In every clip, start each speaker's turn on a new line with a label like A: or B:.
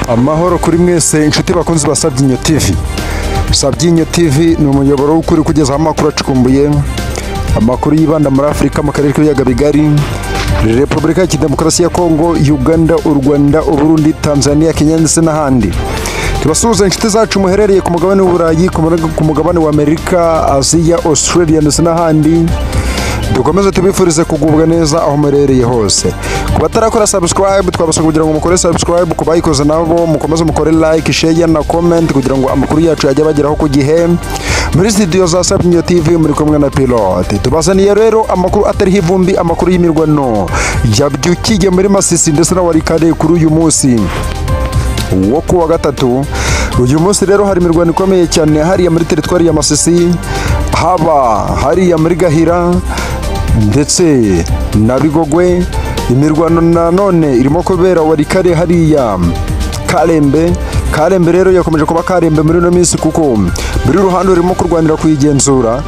A: amahoro kuri mwese inshuti bakunzi ba sabyinyo tv sabyinyo tv ni umuyoboro w'ukuri kugezaho amakuru acukumbuye amakuru yibanda muri afurika mu karere k'ibiyaga bigari repubulika ya demokarasi ya kongo uganda u rwanda uburundi tanzania kenya ndetse n'ahandi tubasuhuza inshuti zacu muherereye ku mugabane w'uburayi ku mure- ku mugabane w'amerika aziya australia ndetse n'ahandi dukomeze tubifurize kugubwa neza aho muherereye hose ku batarakora subscribe twabasaba kugira ngo mukore subscribe ku bayikoze nabo mukomeze mukore like share na comment kugira ngo amakuru yacu yajye abageraho ku gihe muri studio za Sabinyo TV muri kumwe na Pilote tubazaniye rero amakuru atariho ivumbi amakuru y'imirwano yabyukiye muri Masisi ndetse na Warikare kuri uyu munsi wo ku wa gatatu uyu munsi rero hari imirwano ikomeye cyane hariya muri teritwari ya masisi haba hariya muri gahira ndetse na bigogwe imirwano nanone irimo kubera warikare hariya karembe karembe rero yakomeje kuba karembe muri ino minsi kuko buri ruhande rurimo kurwanira kuyigenzura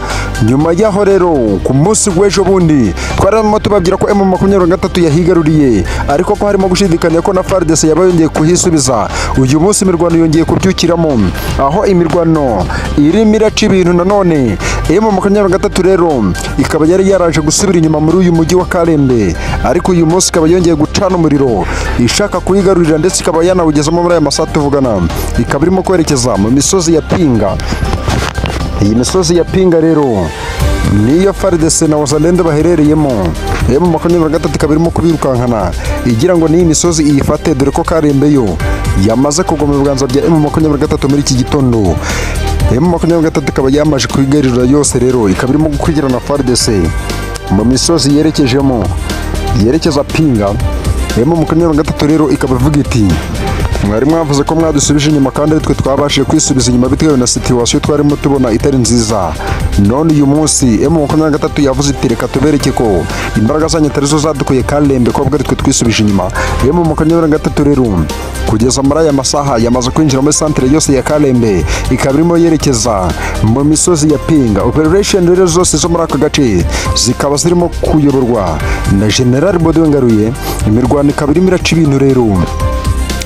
A: nyuma y'aho rero ku munsi w'ejo bundi twarimo tubabwira ko emu makumyabiri na gatatu yahigaruriye ariko ko harimo gushidikanya ko na fardese yaba yongeye kuhisubiza uyu munsi imirwano yongeye kubyukiramo aho imirwano irimo iraca ibintu nanone emu makumyabiri na gatatu rero ikaba yari yaraje gusubira inyuma muri uyu mujyi wa karembe ariko uyu munsi ikaba yongeye gucana umuriro ishaka kuyigarurira ndetse ikaba yanawugezamo muri aya masaha tuvugana ikaba irimo kwerekeza mu misozi ya pinga iyi misozi ya pinga rero niyo faridese na wazalende baherereyemo emu makumyabiri na gatatu ikaba irimo kubirukankana igira ngo n'iyi misozi iyifate dore ko karembe yo yamaze kugwa mu biganza bya emu makumyabiri na gatatu muri iki gitondo emu makumyabiri na gatatu ikaba yamaje kuyigarurira yose rero ikaba irimo gukurikirana faridese mu misozi yerekejemo yerekeza pinga emu makumyabiri na gatatu rero ikaba ivuga iti mwari mwavuze ko mwadusubije inyuma kandi aritwe twabashije kwisubiza inyuma bitewe na situwasiyo twarimo tubona itari nziza none uyu munsi emu makumyabiri na gatatu yavuze iti reka tubereke ko imbaraga zanyu atari zo zadukuye karembe ko aritwe twisubije inyuma emu makumyabiri na gatatu rero kugeza muri aya masaha yamaze kwinjira muri santire yose ya karembe ikaba irimo yerekeza mu misozi ya pinga operesheni rero zose zo muri aka gace zikaba zirimo kuyoborwa na generali bodo ngaruye imirwano ikaba irimo iraca ibintu rero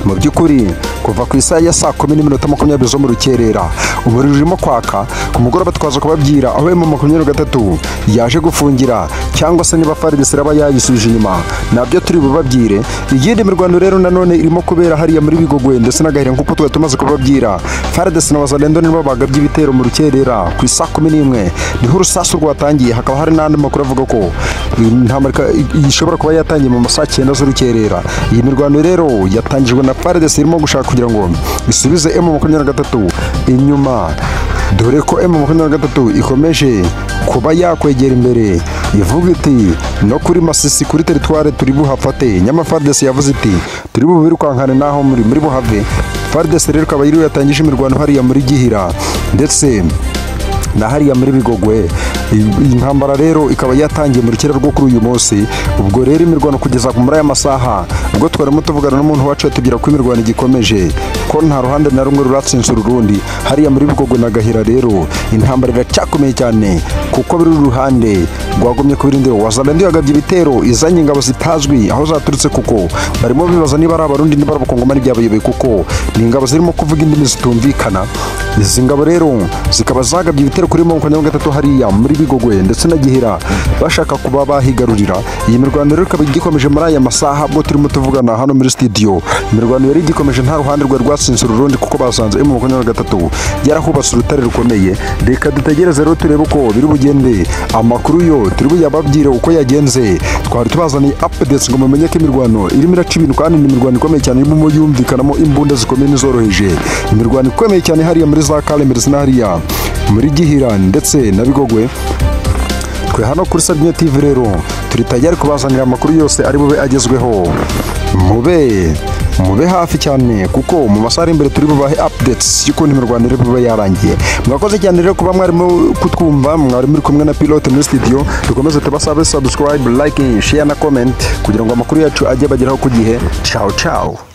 A: mu by'ukuri kuva ku isaha ya saa kumi n'iminota makumyabiri zo mu rukerera umuriro urimo kwaka ku mugoroba twaza kubabwira aho emu makumyabiri na gatatu yaje gufungira cyangwa se niba faridesi iraba yayisubije inyuma nabyo turi bubabwire iyindi mirwano rero nanone irimo kubera hariya muri bigogwe ndetse n'agahira nk'uko twari tumaze kubabwira faridesi na wazalendo nibo bagabye ibitero mu rukerera ku isaa kumi n'imwe niho urusasu rwatangiye hakaba hari n'andi makuru avuga ko intambara ishobora kuba yatangiye mu masaha cyenda z'urukerera iyi mirwano rero yatangijwe na faridesi irimo gushaka kugira ngo isubize emu makumyabiri na gatatu inyuma dore ko emu makumyabiri na gatatu ikomeje kuba yakwegera imbere ivuga iti no kuri masisi kuri teritware turi buhafate nyama faridesi yavuze iti turi bubirukankane n'aho muri muri buhave faridesi rero ikaba yiriwe yatangije imirwano hariya muri gihira ndetse na hariya muri bigogwe iyi ntambara rero ikaba yatangiye mu rukera rwo kuri uyu munsi ubwo rero imirwano kugeza muri aya masaha ubwo twarimo tuvugana n'umuntu wacu atubwira ko imirwano igikomeje ko nta ruhande na rumwe ruratsinze urundi hariya muri bigogwe na gahira rero intambara iracyakomeye cyane kuko biri uruhande rwagumye ku birindiro wazalendo yagabye ibitero izanye ingabo zitazwi aho zaturutse kuko barimo bibaza niba ari abarundi niba ari abakongomani byabayoboye kuko ni ingabo zirimo kuvuga indimi zitumvikana izi ngabo rero zikaba zagabye ibitero kuri mirongo ine na gatatu hariya muri bigogwe ndetse na gihera bashaka kuba bahigarurira iyi mirwano rero ikaba igikomeje muri aya masaha ubwo turimo tuvugana hano muri studio imirwano yari igikomeje nta ruhande rwe rwatsinze urundi kuko basanze emu makumyabiri na gatatu yarahubatse urutare rukomeye reka dutegereze rero turebe uko biri bugende amakuru yo turi buyababwire uko yagenze twari tubazaniye updates ngo mumenye ko imirwano irimo iraca ibintu kandi ni imirwano ikomeye cyane irimo muyumvikanamo imbunda zikomeye n'izoroheje imirwano ikomeye cyane hariya muri za karembe ndetse na hariya muri gihira ndetse na bigogwe twe hano kuri sabine tv rero turi tayari kubazanira amakuru yose ari bube agezweho mube mube hafi cyane kuko mu masaha ari imbere turi bubahe updates y'ukuntu imirwano iri bube yarangiye mwakoze cyane rero kuba mwarimo kutwumva mwari muri kumwe na pilote muri studio dukomeze tubasabe subscribe like share na comment kugira ngo amakuru yacu ajye bageraho ku gihe ciao ciao